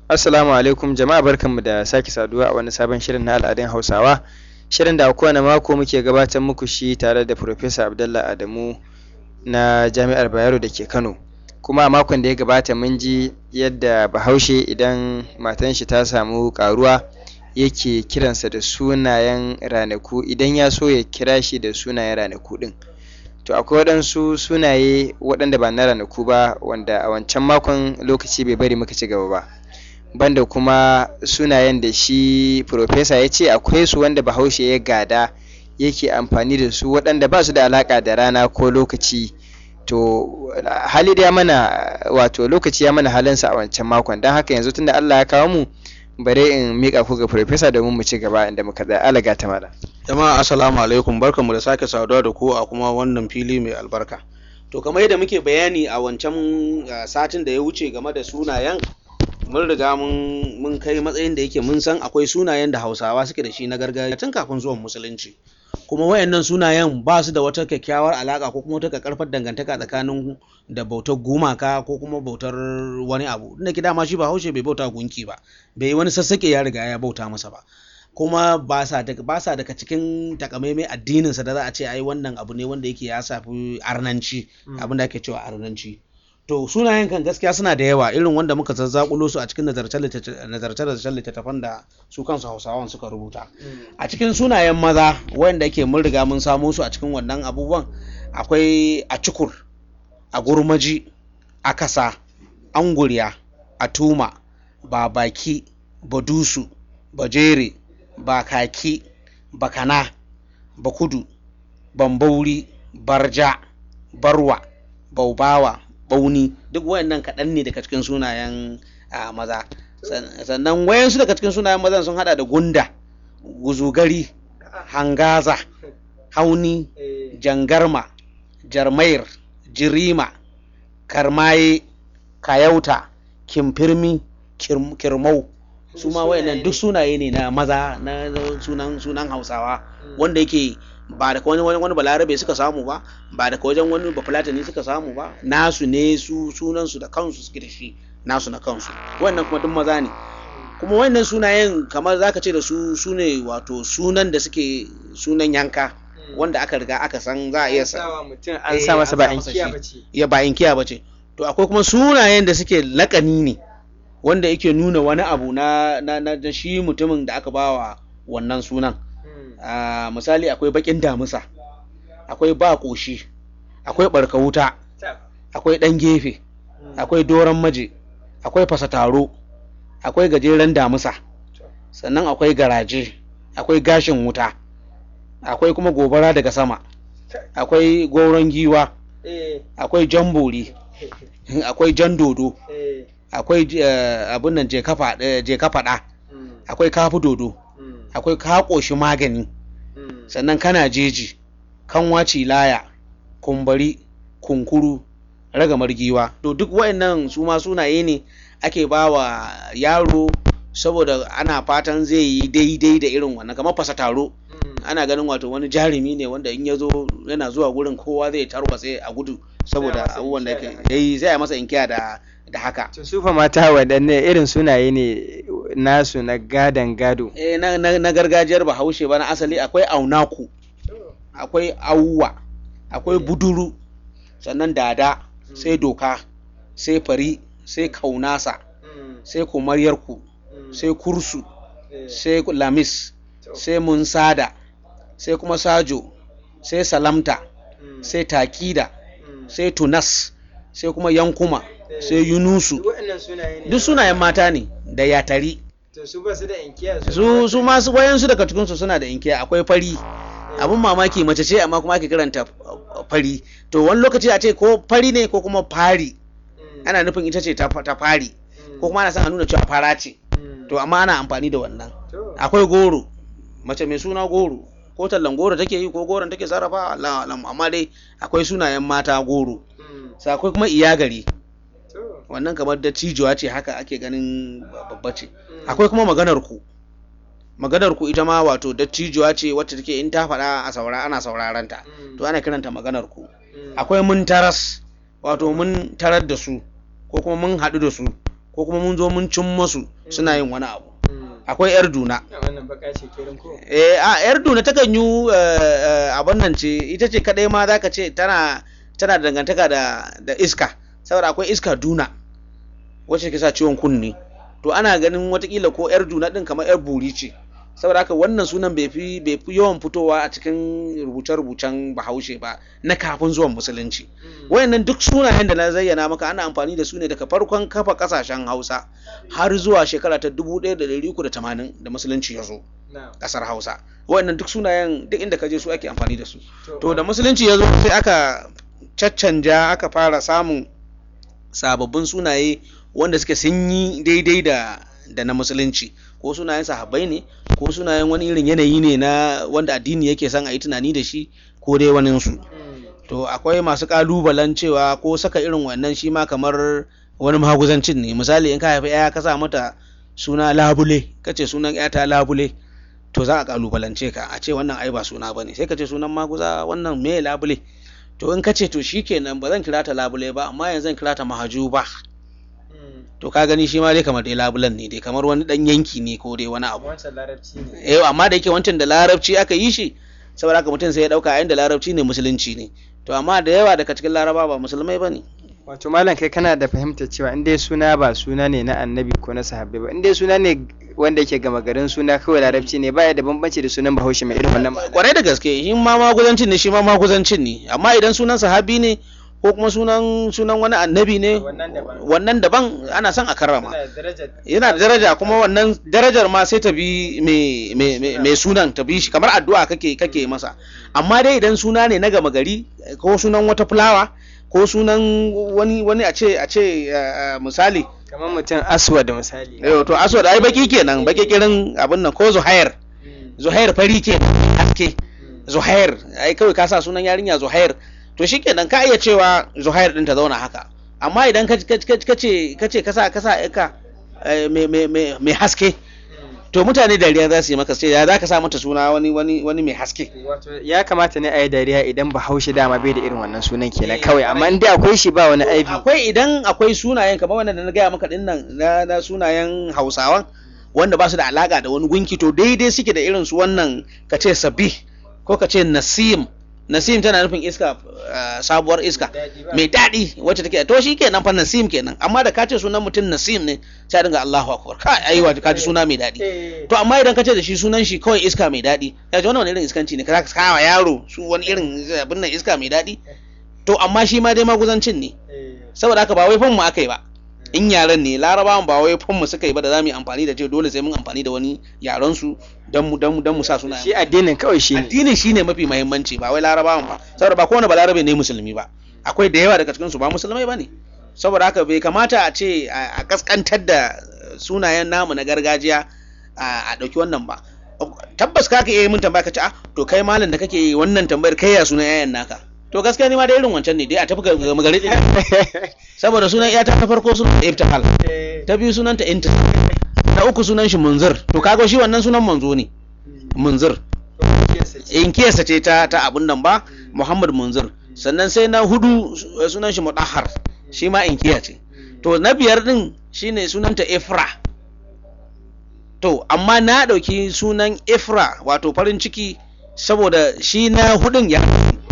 Assalamu alaikum jama'a barkanmu da sake saduwa a wani sabon shirin na al'adun Hausawa. Shirin da a kowane mako muke gabatar muku shi tare da Professor Abdallah Adamu na Jami'ar Bayero da ke Kano. Kuma a makon da ya gabata mun ji yadda Bahaushe idan matan shi ta samu ƙaruwa yake kiransa da sunayen ranaku idan ya so ya kira shi da sunayen ranaku ɗin. To akwai waɗansu sunaye waɗanda ba na ranaku ba wanda a wancan makon lokaci bai bari muka ci gaba ba. Banda kuma sunayen da shi Professor ya ce akwai su wanda Bahaushe ya gada yake amfani da su waɗanda ba su da alaƙa da rana ko lokaci. To hali da ya mana wato lokaci ya mana halinsa a wancan makon don haka yanzu tunda Allah ya kawo mu bari in miƙa ku ga Professor domin mu ci gaba inda muka tsaya. Allah ta mala. Jama'a assalamu alaikum barkanmu da sake saduwa da ku a kuma wannan fili mai albarka. To kamar yadda muke bayani a wancan uh, satin da ya wuce game da sunayen mun riga mun mun kai matsayin da yake mun san akwai sunayen da Hausawa suke da shi na gargajiya tun kafin zuwan musulunci. Kuma wayannan sunayen ba su da wata kyakkyawar alaka ko kuma wata karfar dangantaka tsakanin da bautar gumaka ko kuma bautar wani abu. Inda ki dama shi ba haushe bai bauta gunki ba. Bai wani sassaƙe ya riga ya bauta masa ba. kuma ba sa daga cikin takamaimai addininsa da za a ce ai wannan abu ne wanda yake ya safi arnanci abin da ake cewa arnanci to sunayen kan gaskiya suna da yawa irin wanda muka zazzakulo su a cikin nazarce-nazarcen littattafan da su kansu hausawan suka rubuta a cikin sunayen maza wanda yake mun riga mun samo su a cikin wannan abubuwan akwai a cikur a gurmaji a kasa anguriya a tuma babaki badusu bajere bakaki bakana bakudu bambauri barja barwa baubawa bauni duk wayannan kaɗan ne daga cikin sunayen maza sannan wayansu daga cikin sunayen mazan sun hada da gunda guzugari hangaza hauni jangarma jarmair jirima karmaye kayauta kimfirmi kirmau su ma wayannan duk sunaye ne na maza na sunan sunan hausawa wanda yake ba daga wani wani balarabe suka samu ba ba daga wajen wani bafulatani suka samu ba nasu ne su sunan su da kansu suke da shi nasu na kansu wannan kuma duk maza ne kuma wannan sunayen kamar zaka ce da su su ne wato sunan da suke sunan yanka wanda aka riga aka san za a iya sa an sa masa ba inkiya bace ya ba inkiya bace to akwai kuma sunayen da suke lakani ne wanda yake nuna wani abu na, na, na, shi mutumin da aka bawa wannan sunan uh, misali akwai bakin damusa akwai ba ƙoshi akwai ɓarka wuta akwai ɗan gefe akwai doron maje akwai fasataro akwai gajeren damusa sannan akwai garaje akwai gashin wuta akwai kuma gobara daga sama akwai goron giwa akwai jambori akwai jan dodo akwai abin nan je ka faɗa akwai kafi dodo akwai ka ƙoshi magani sannan kana jeji kanwa laya kumbari kunkuru ragamar giwa to duk waɗannan su ma sunaye ne ake ba wa yaro saboda ana fatan zai yi daidai da irin wannan kamar fasa taro ana ganin wato wani jarumi ne wanda in ya zo yana zuwa gurin kowa zai tarwatse a gudu saboda abubuwan da yake yayi zai masa inkiya da da haka. To su fa mata waɗanne irin sunaye ne nasu na gadan gado? Eh na, na, na gargajiyar Bahaushe ba na asali akwai aunaku, akwai auwa, akwai buduru, sannan dada, sai doka, sai fari, sai kaunasa, sai kumaryarku, sai kursu, sai lamis, sai munsada, sai kuma sajo, sai salamta, sai takida, sai tunas, sai kuma yankuma. sai yunusu duk sunayen mata ne da yatari su ba su da inkiya su su masu wayansu daga cikinsu suna da inkiya akwai fari abun mamaki mace ce amma kuma ake kiranta fari to wani lokaci a ce ko fari ne ko kuma fari ana nufin ita ce ta fari ko kuma ana son a nuna cewa fara ce to amma ana amfani da wannan akwai goro mace mai suna goro ko tallan goro take yi ko goron take sarrafa amma dai akwai sunayen mata goro sai akwai kuma iyagari wannan kamar da cijuwa ce haka ake ganin babba ce akwai kuma maganar ku maganar ku ita ma wato dattijuwa ce wacce take in ta faɗa a saura ana sauraron ta to ana kiranta maganar ku akwai mun taras wato mun tarar da su ko kuma mun haɗu da su ko kuma mun zo mun cin masu suna yin wani abu akwai yar duna wannan baka ce kirin ko eh a yar duna takan yi abin nan ce ita ce kadai ma zaka ce tana tana da dangantaka da da iska saboda akwai iska duna wacce ke sa ciwon kunne to ana ganin watakila ko yar duna din kamar yar buri ce saboda haka wannan sunan bai fi bai fi yawan fitowa a cikin rubuce-rubucen bahaushe ba na kafin zuwan musulunci wayannan duk sunayen da na zayyana maka ana amfani da su ne daga farkon kafa kasashen hausa har zuwa shekara ta 1380 da musulunci ya zo kasar hausa wayannan duk sunayen duk inda ka je su ake amfani da su to da musulunci ya zo sai aka caccanja aka fara samun sababbin sunaye wanda suke sun yi daidai da da na musulunci ko sunayen sahabbai ne ko sunayen wani irin yanayi ne na wanda addini yake son a yi tunani da shi ko dai waninsu to akwai masu kalubalen cewa ko saka irin wannan shi ma kamar wani maguzancin ne misali in ka haifi ya ka sa mata suna labule kace sunan ya ta labule to za a kalubalance ka a ce wannan ai ba suna bane sai ka ce sunan maguza wannan me labule to in ka ce to shikenan ba zan kira ta labule ba amma yanzu zan kira ta mahajuba to ka gani shi ma dai kamar dai labulan ne dai kamar wani dan yanki ne ko dai wani abu wancan larabci ne eh amma da yake wancan da larabci aka yi shi saboda haka mutum sai ya dauka yayin da larabci ne musulunci ne to amma da yawa daga cikin laraba ba musulmai bane wato malam kai kana da fahimtar cewa in dai suna ba suna ne na annabi ko na sahabbai ba in dai suna ne wanda yake gama garin suna kawai larabci ne baya da bambanci da sunan bahaushe mai irin wannan ma'ana kwarai da gaske shi ma maguzancin ne shi ma maguzancin ne amma idan sunan sahabi ne ko kuma sunan sunan wani annabi ne Wannan daban. wannan daban ana son a karrama Yana da darajar yana da daraja kuma wannan darajar ma sai ta bi mai- mai mai- mai sunan ta bi shi kamar addu'a kake kake masa amma dai idan suna ne na gama gari ko sunan wata fulawa ko sunan wani wani a ce a ce eh, eh, misali kamar mutum aswad misali eh, to aswad ai baki kenan baki kirin abin nan ko zuhair Mm. zuhair fari ke haske Mm. zuhair ai kawai ka sa sunan yarinya zuhair to shikenan ka iya cewa zuhair din ta zauna haka amma idan ka ka ka ce ka ce ka sa ka sa ka mai mai mai mai haske Mm. to mutane dariya za su yi maka sai ya za ka sa mata suna wani wani wani mai haske wato ya kamata ne a yi dariya idan bahaushe dama bai da irin wannan sunan kenan Eh, kawai amma in dai akwai shi ba wani aibi akwai idan akwai sunayen kamar wanda na gaya maka dinnan na, na sunayen hausawan wanda ba su da alaka da wani gunki to daidai suke da irin su wannan ka ce sabi ko ka ce nasim nasim tana nufin iska uh, sabuwar iska Daɗi ba. mai daɗi wacce take to shi kenan fa nasim kenan amma da ka ce sunan mutum nasim ne sai a dinga Allahu akbar kai ai wato ka ji suna mai daɗi Eh, to amma idan ka ce da shi sunan shi kawai iska mai daɗi ya ji wannan wani irin iskanci ne ka ka kawo yaro su wani irin abin nan iska mai daɗi to amma shi ma dai maguzancin ne eh, saboda haka ba wai fan mu aka yi ba in yaren ne larabawan ba wai fan mu suka yi ba da za mu yi amfani da ce dole sai mun amfani da wani yaren su don mu don mu don mu sa suna shi addinin kawai shi ne addinin shine mafi muhimmanci ba wai larabawan ba saboda ba kowane balarabe ne musulmi ba akwai da yawa daga cikin su ba musulmai bane saboda haka bai kamata a ce a a kaskantar da sunayen namu na gargajiya a a ɗauki wannan ba tabbas ka iya yi mun tambaya ka ce ah to kai malam da kake yi wannan tambayar kai ya sunan yayan naka to gaskiya ni ma da irin wancan ne dai a tafi ga ga magari ɗin saboda sunan iyata ta farko sunan ibtihal Eh, ta biyu sunanta intis na uku sunan shi munzir to kaga shi wannan sunan manzo ne munzir in kiyasa ce ta ta abun nan ba Muhammad Munzir sannan sai na hudu su- sunan shi Mudahhar shi ma inkiya ce to na biyar din shine sunanta Ifra to amma na dauki sunan Ifra wato farin ciki saboda shi na hudun ya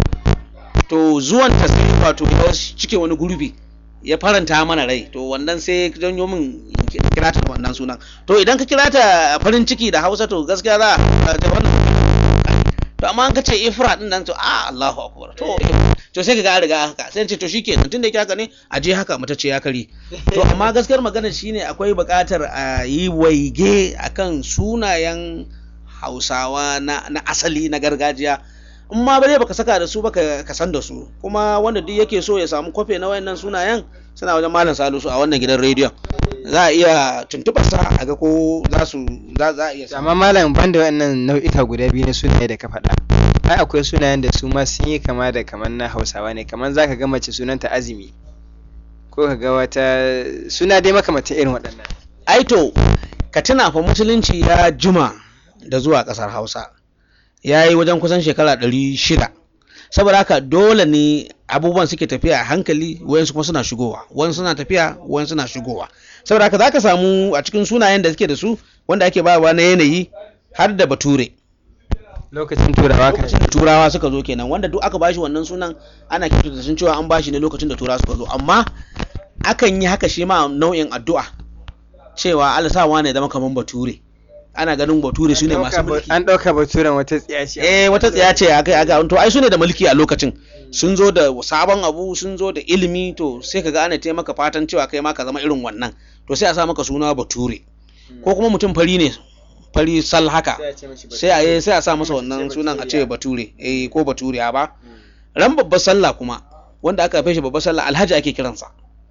to zuwan ta sai wato ya cike wani gurbi ya faranta mana rai to wannan sai janyo min in ki- kira ta da wannan sunan to idan ka kira ta farin ciki da Hausa to gaskiya za a ta wannan to amma an ka ce ifra din nan to a Allahu akbar to to sai kaga an riga haka sai in ce to shikenan tunda yake haka ne a je haka mata ce ya kare to amma gaskiyar magana shine akwai buƙatar a yi waige akan sunayen Hausawa na na asali na gargajiya in ma bare baka saka da su baka ka san da su kuma wanda duk yake so ya samu kwafe na wayannan sunayen suna wajen malam Salisu a wannan gidan rediyon za a iya tuntuɓar sa a ga ko za su za za a iya samu amma malam banda wannan nau'ika guda biyu na sunaye da ka faɗa ai akwai sunayen da su ma sun yi kama da kamar na hausawa ne kamar za ka ga mace sunanta azumi ko ka ga wata suna dai makamata irin waɗannan ai to ka tuna fa musulunci ya juma da zuwa ƙasar hausa ya yi wajen kusan shekara ɗari shida saboda haka dole ne abubuwan suke tafiya a hankali wayansu kuma suna shigowa wayansu suna tafiya wayansu suna shigowa saboda haka zaka samu a cikin sunayen da suke da su wanda ake bayarwa na yanayi har da bature lokacin turawa kan lokacin da turawa suka zo kenan wanda duk aka bashi wannan sunan ana kyautata sun cewa an bashi ne lokacin da turawa suka zo amma akan yi haka shi ma nau'in addu'a cewa Allah sa wane zama kaman bature ana ganin bature su ne masu mulki an ɗauka baturen wata tsiya ce eh wata tsiya ce aka aka to ai su ne da mulki a lokacin sun zo da sabon abu sun zo da ilimi to sai kaga ana taimaka fatan cewa kai ma ka zama irin wannan to sai a sa maka suna bature ko kuma mutum fari ne fari sal haka sai a yi sai a sa masa wannan sunan a ce bature eh ko bature ba ran babbar sallah kuma wanda aka haife shi babbar sallah alhaji ake kiransa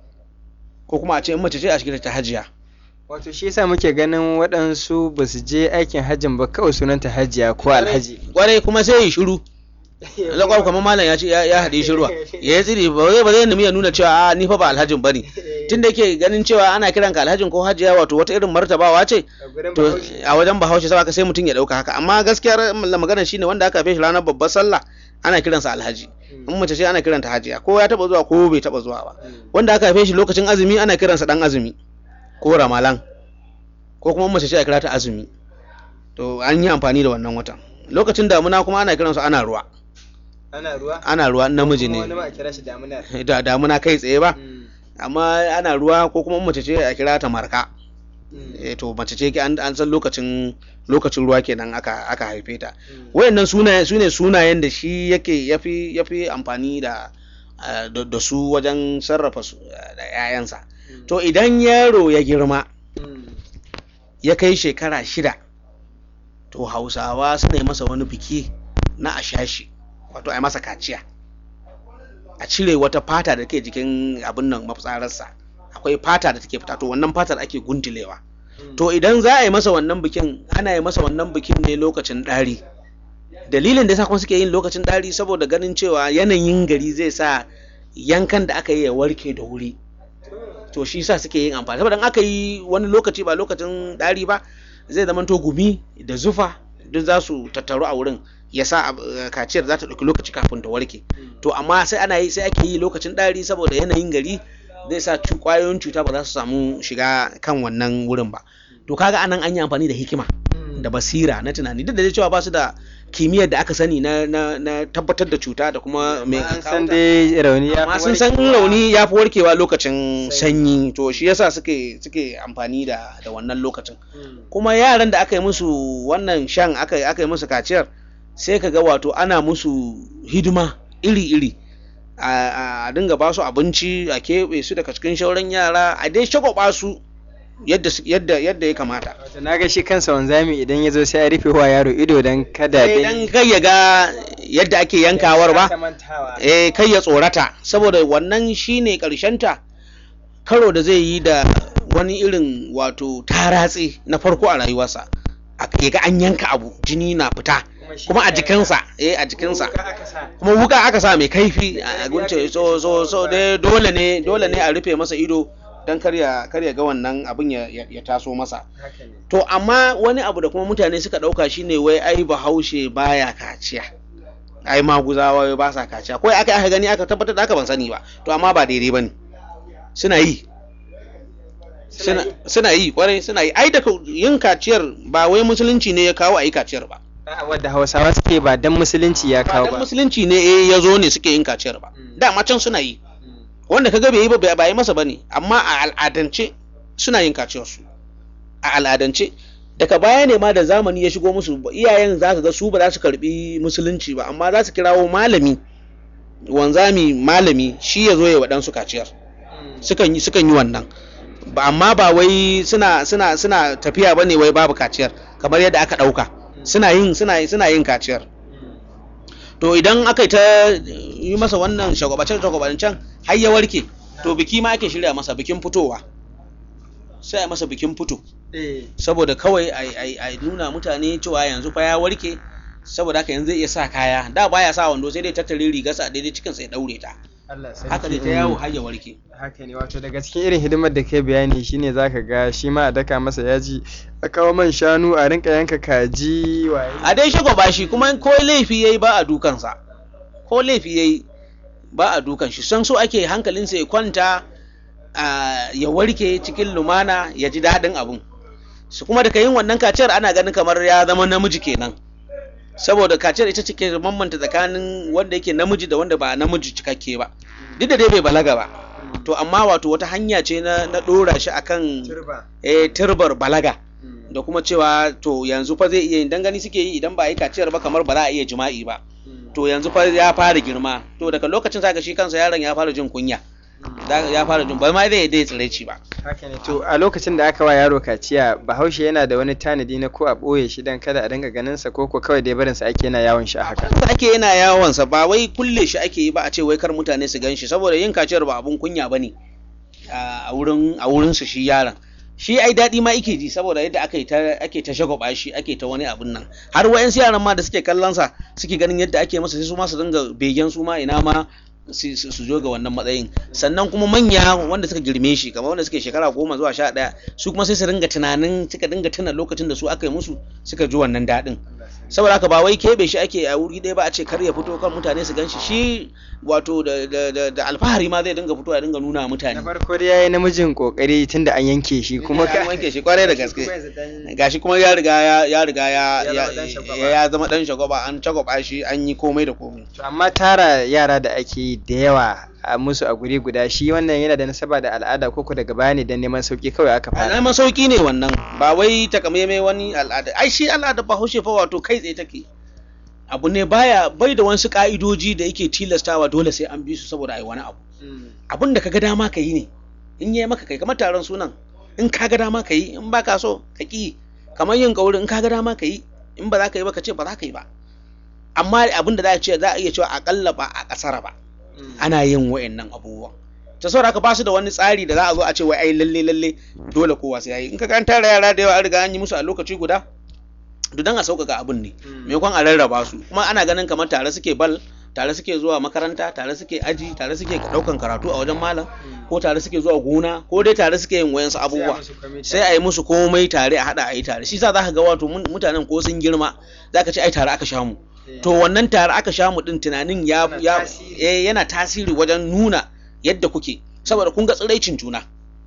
ko kuma a ce in mace ce a cikin ta hajiya wato shi yasa muke ganin waɗansu ba su je aikin hajjin ba kawai sunanta hajiya ko alhaji kwarai kuma sai ya shiru zakwar kamar malam ya ce ya ya haɗe shi ruwa ya yi tsiri ba zai ba zai nemi ya nuna cewa a ni fa ba alhajin bane tun da yake ganin cewa ana kiran ka alhajin ko hajiya wato wata irin martabawa ce to a wajen bahaushe sai sai mutum ya dauka haka amma gaskiyar magana shine wanda aka haife shi ranar babbar sallah ana kiransa alhaji in mace ce ana kiranta hajiya ko ya taba zuwa ko bai taba zuwa ba wanda aka haife shi lokacin azumi ana kiransa dan azumi ko ramalan ko kuma mace ce a kira ta azumi to an yi amfani da wannan watan lokacin damuna kuma ana kiransu ana ruwa ana ruwa ana ruwa namiji ne wani ba a kira shi damuna da damuna kai tsaye ba amma ana ruwa ko kuma mace ce a kira ta marka eh to mace ce an an san lokacin lokacin ruwa kenan aka aka haife ta wayannan sunaye sune sunayen da shi yake yafi yafi amfani da ah, da da su wajen sarrafa su ah, da 'ya'yansa to idan yaro ya girma ya kai shekara shida to hausawa suna yi masa wani biki na ashashi wato a yi masa kaciya a cire wata fata da ke jikin abin nan mafitsararsa akwai fata da take fita to wannan fatar ake guntulewa to idan za a yi masa wannan bikin ana yi masa wannan bikin ne lokacin ɗari dalilin da yasa kuma suke yin lokacin ɗari saboda ganin cewa yanayin gari zai sa yankan da aka yi ya warke da wuri to shi sa suke yin amfani saboda in aka yi wani lokaci ba lokacin ɗari ba zai zama to gumi da zufa duk za su tattaru a wurin ya sa ab- kaciyar za ta ɗauki lokaci kafin ta warke to amma sai ana yi sai ake yi lokacin ɗari saboda yanayin gari zai sa cu- ƙwayoyin cuta ba za su samu shiga kan wannan wurin ba to kaga anan an yi amfani da hikima da basira na tunani duk da dai cewa ba su da kimiyyar da aka sani na, na, na tabbatar da cuta da kuma mai an san dai rauni ya amma fi sun san warkewa. rauni ya fi warkewa lokacin sanyi to shi yasa suke suke amfani da da wannan lokacin Mm. kuma yaran da aka yi musu wannan shan aka aka yi musu kaciyar sai ka ga wato ana musu hidima iri-iri a a dinga ba su abinci a keɓe su daga cikin shauran yara a dai shagwaba su yadda su- yadda yadda ya kamata Wato na ga shi kansa wanzami idan ya zo sai ya rufe wa yaro ido don kada sai dan kai ya ga yadda ake yankawar ba eh kai ya tsorata saboda wannan shine ta karo da zai yi da wani irin wato taratse na farko a rayuwarsa a ya ga an yanka abu jini na fita kuma a jikinsa eh a jikinsa kuma wuka aka sa mai kaifi a gunce so so so dai dole ne dole ne a rufe masa ido dan kar ya kar ya ga wannan abin ya, ya, ya taso masa to amma wani abu da kuma mutane suka dauka shine wai ai bahaushe baya kaciya ai maguzawa wai ba sa kaciya ko aka aka gani aka tabbatar da aka ban sani ba to amma ba daidai bane suna yi suna suna yi kwarai suna yi ai da yin kaciyar ba wai musulunci ne ya kawo a yi kaciyar ba wadda hausawa suke ba dan musulunci ya ba kawo dan ba musulunci ne eh ya zo ne suke yin kaciyar ba Mm. dama can suna yi wanda kaga bai yi ba ba yi masa bane amma a al'adance suna yin kaciyar su a al'adance daga baya ne ma da zamani ya shigo musu iyayen za ka ga su ba za su karbi musulunci ba amma za su kirawo malami wanzami malami shi ya zo ya waɗansu kaciyar sukan yi sukan yi wannan ba amma ba wai suna suna suna tafiya bane wai babu kaciyar kamar yadda aka ɗauka suna yin suna suna yin kaciyar to idan aka yi ta yi masa wannan shagwabacin shagwabacin har ya warke to biki ma ake shirya masa bikin fitowa sai a masa bikin fito saboda kawai a nuna mutane cewa yanzu fa ya warke saboda haka yanzu zai iya sa kaya da baya sa wando sai dai tattare rigarsa daidai cikin sai daure ta haka dai ta yawo har ya warke haka ne wato daga cikin irin hidimar da kai bayani shine zaka ga shi ma a daka masa yaji a kawo man shanu a rinka yanka kaji waye a dai shagwaba shi kuma ko laifi yayi ba a dukansa ko laifi yayi ba a dukan shi san so ake hankalinsa ya kwanta ya warke cikin lumana ya ji daɗin abun su kuma daga yin wannan kaciyar ana ganin kamar ya zama namiji kenan saboda kaciyar ita ce ke bambanta tsakanin wanda yake namiji da wanda ba namiji cikakke ba duk da dai bai balaga ba to amma wato wata hanya ce na, na ɗora shi akan eh, turbar balaga da kuma cewa to yanzu fa zai iya yin dangane suke yi idan ba a yi kaciyar ba kamar ba za a iya jima'i ba to yanzu fa ya fara girma to daga lokacin zaka shi kansa yaron ya fara jin kunya ya fara jin ba ma zai dai tsiraici ba haka ne to a lokacin da aka wa yaro kaciya bahaushe yana da wani tanadi na ko a ɓoye shi dan kada a dinga ganin sa ko ko kawai dai barin sa ake yana yawon shi a haka ake yana yawon sa ba wai kulle shi ake yi ba a ce wai kar mutane su gan shi saboda yin kaciyar ba abun kunya bane a wurin a wurin su shi yaron shi ai daɗi ma ike ji saboda yadda aka yi ta ake ta shagwaba shi ake ta wani abun nan har wayansu yaran ma da suke kallon sa suke ganin yadda ake masa sai su ma su dinga begen su ma ina ma su zo ga wannan matsayin sannan kuma manya wanda suka girme shi kamar wanda suke shekara goma zuwa sha ɗaya su kuma sai su dinga tunanin suka dinga tuna lokacin da su aka yi musu suka ji wannan daɗin saboda haka ba wai keɓe shi ake a wuri ɗaya ba a ce kar ya fito kan mutane su gan shi shi wato da alfahari ma zai dinga fitowa ya dinga nuna mutane na farko dai yayi namijin kokari tunda an yanke shi kuma ka yanke shi kwarai da gaske gashi kuma ya riga ya riga ya ya zama dan shagwaba an shagwaba shi an yi komai da komai amma tara yara da ake yi da yawa a musu a guri guda shi wannan yana da nasaba da al'ada ko ko daga baya ne dan neman sauki kawai aka fara neman sauki ne wannan ba wai takamaimai wani al'ada ai shi al'ada ba haushe fa wato kai tsaye take abu ne baya bai da wasu ka'idoji da yake tilastawa dole sai an bi su saboda ai wani abu abun da kaga dama ka yi ne in yi maka kai kamar taron sunan in ka ga dama ka yi in ba ka so ka ki kamar yin kauri in ka ga dama ka yi in ba za ka yi ba ka ce ba za ka yi ba amma abin da za a ce za a iya cewa akalla ba a kasara ba ana yin wa'annan abubuwan ta saboda haka ba su da wani tsari da za a zo a ce wai ai lalle lalle dole kowa sai yayi in ka kan tara yara da yawa an riga an yi musu a lokaci guda to dan a sauƙaƙa abin ne maimakon a rarraba su kuma ana ganin kamar tare suke bal tare suke zuwa makaranta tare suke aji tare suke ɗaukan karatu a wajen malam ko tare suke zuwa gona ko dai tare suke yin wayansu abubuwa sai a yi musu komai tare a haɗa a yi tare shi sa za ka ga wato mutanen ko sun girma za ka ce ai tare aka sha mu to wannan tare aka sha mu din tunanin ya yana tasiri wajen nuna yadda kuke saboda kun ga tsiraicin juna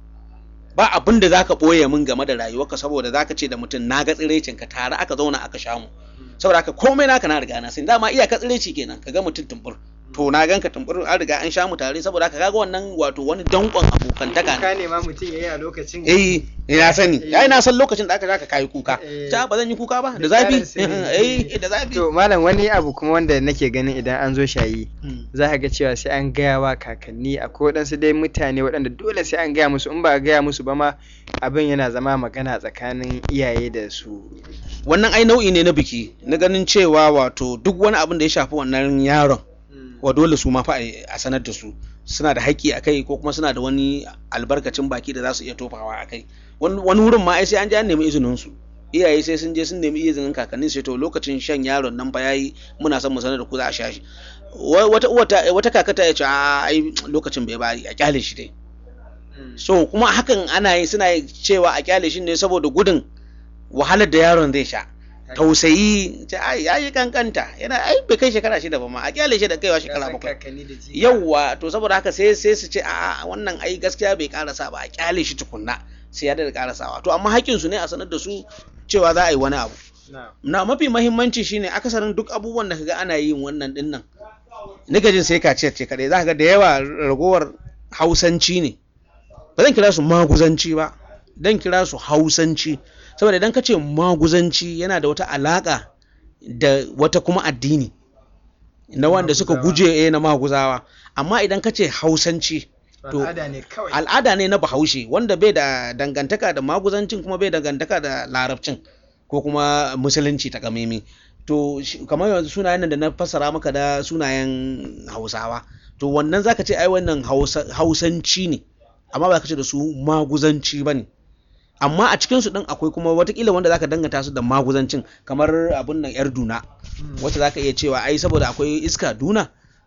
ba abin da zaka boye min game da rayuwarka saboda zaka ce da mutum na ga tsiraicin ka tare aka zauna aka sha mu saboda haka komai naka na riga na sani dama iyaka tsiraici kenan ka ga mutum tumbur to na ganka tumbur an riga an sha mu tare saboda haka kaga wannan wato wani dankon abokantaka ka ne ma mutum yayi a lokacin eh na sani yayi na san lokacin da aka zaka kai kuka ta ba zan yi kuka ba da zafi eh da zafi to malam wani abu kuma wanda nake ganin idan an zo shayi za ka ga cewa sai an gaya wa kakanni akwai waɗansu dai mutane waɗanda dole sai an gaya musu in ba a gaya musu ba ma abin yana zama magana tsakanin iyaye da su wannan ai nau'i ne na biki na ganin cewa wato duk wani abin da ya shafi wannan yaron wa dole su ma fa a sanar da su suna da haƙƙi a kai ko kuma suna da wani albarkacin baki da za su iya tofawa a kai wani wurin ma ai sai an je an nemi izinin su iyaye sai sun je sun nemi izinin kakannin sai to lokacin shan yaron nan fa yayi muna son mu sanar da ku za a sha shi wata uwa wata kaka ta ce a ai lokacin bai bari a kyale shi dai so kuma hakan ana yi suna cewa a kyale shi ne saboda gudun wahalar da yaron zai sha tausayi ce ai yayi kankanta yana ai bai kai shekara shida ba ma a kyale shi da kaiwa shekara bakwai yauwa to saboda haka sai sai su ce a wannan ai gaskiya bai karasa ba a kyale shi tukunna sai ya da karasawa to amma hakkin su ne a sanar da su cewa za a yi wani abu na mafi mahimmanci shine akasarin duk abubuwan da kaga ana yin wannan din nan nika jin sai kaciyar ce kadai za ka ga da yawa ragowar hausanci ne ba zan kira su maguzanci ba dan kira su hausanci saboda idan ka ce maguzanci yana da wata alaƙa da wata kuma addini na wanda suka guje eh na maguzawa amma idan ka ce hausanci to al'ada ne na bahaushe wanda bai da dangantaka da maguzancin kuma bai dangantaka da larabcin ko kuma musulunci ta kamemi to kamar yanzu sunayen da na fassara maka da sunayen hausawa to wannan zaka ce ai wannan hausanci ne amma ba ka ce da su maguzanci ba ne amma a cikin su din akwai kuma watakila wanda zaka danganta su da maguzancin kamar abun nan yar duna wacce zaka iya cewa ai saboda akwai iska duna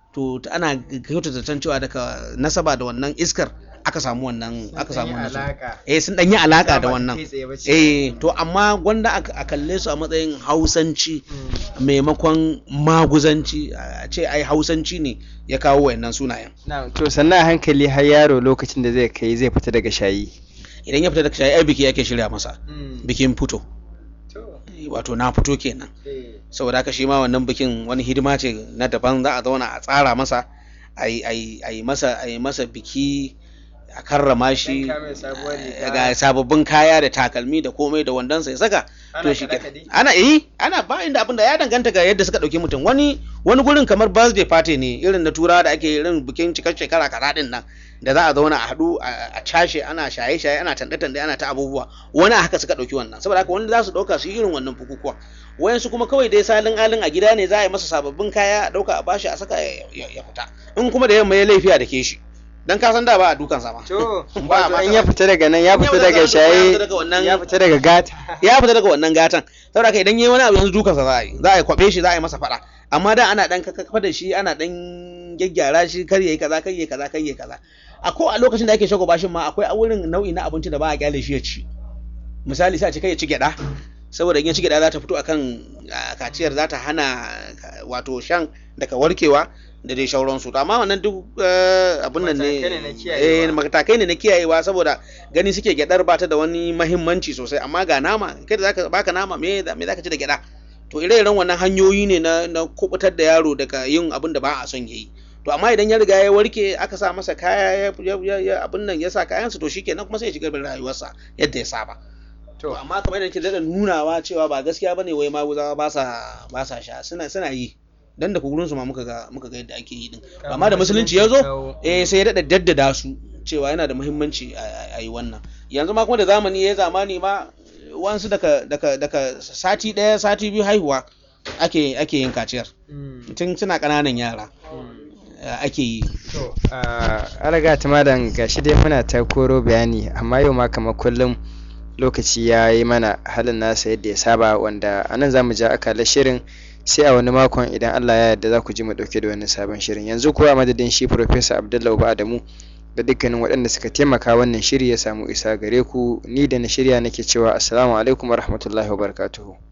to ta- ana kyautata zaton cewa daga nasaba da wannan iskar aka samu wannan aka samu wannan suna. eh sun ɗan yi alaka da wannan eh to amma gwanda a a kalle su a matsayin hausanci maimakon maguzanci a ce ai hausanci ne ya kawo wayannan sunayen Na'am, to sannan a hankali har yaro lokacin da zai kai zai fita daga shayi idan ya fita daga shayi ai biki yake shirya masa bikin fito To, wato na fito kenan eh, saboda haka shi ma wannan bikin wani hidima ce na daban za a zauna a tsara masa a yi- a yi a yi masa a yi masa biki a karrama shi Yanka mai sabuwar riga. ga sababbin kaya da takalmi da komai da wandonsa ya saka Ana to shi kaɗe-kaɗe? ana yi ana ba inda abin da ya danganta ga yadda suka ɗauki mutum wani wani gurin kamar birthday party ne irin na turawa da ake irin bikin cikar shekara kaza din nan da za a zauna a haɗu a a cashe ana shaye-shaye ana tanɗe-tanɗe ana ta abubuwa wani a haka suka ɗauki wannan saboda haka wani za su ɗauka su yi irin wannan bukukuwa wayansu kuma kawai dai salin alin a gida ne za a yi masa sababbin kaya a ɗauka a bashi a saka ya ya- ya fita in kuma da yamma ya laifiya da ke shi dan ka san da ba a dukan sama To, Ba a wato in masa- ya fita daga nan ya In ya fita fita daga daga- ya shaye fita daga wannan- ya fita daga gata. ya fita daga wannan gatan saboda haka idan yayi wani abu yanzu dukansa za a yi za a yi kwabe shi za a yi masa fada amma da ana dan kakkafa da shi ana dan gyaggyara shi kar yayi kaza kar yayi kaza kar yayi kaza a ko a lokacin da ake shago bashin ma akwai a wurin nau'i na abinci da ba a kyale shi ya ci misali sai a ce kai ya ci gyada saboda in ya ci gyada za ta fito akan ah, kaciyar za ta hana ah, wato shan daga warkewa da dai shauransu to amma wannan duk eh, abin nan ne Matakai ne na kiyayewa. eh, matakai ne na kiyayewa saboda gani suke gyadar ba ta da wani mahimmanci sosai amma ga nama kai da zaka baka nama me za- me zaka ci da gyada to ire-iren wannan hanyoyi ne na na kubutar da yaro daga yin abin da ba a son yayi to amma idan ya riga ya warke aka sa masa kaya ya, ya, ya, ya abin nan ya sa kayansa to shikenan kuma sai ya shiga da rayuwarsa yadda ya saba to amma kamar yadda ke daɗa nunawa cewa ba gaskiya bane wai maguzawa ba sa ba sa sha suna suna yi dan da kugurin su ma muka ga muka ga yadda ake yi din amma da musulunci ya zo eh sai ya daɗa daddada su cewa yana da muhimmanci a- a a yi wannan yanzu ma kuma da zamani ya zamani ma wansu daga daga daga sati ɗaya sati biyu haihuwa ake ake yin kaciyar Mm, tun suna ƙananan yara mm. eh, ake yi To, a raga ta madan gashi dai muna ta koro bayani amma yau ma kamar kullum lokaci ya yi mana halin nasa yadda ya saba wanda a nan za mu ja akalar shirin sai a wani makon idan Allah ya yarda za ku ji mu dauke da wani sabon shirin yanzu kuwa a madadin shi Professor Abdullahi Uba Adamu da dukkanin waɗanda suka taimaka wannan shiri ya samu isa gare ku ni da na shirya nake cewa assalamu alaikum wa rahmatullahi wa barakatuhu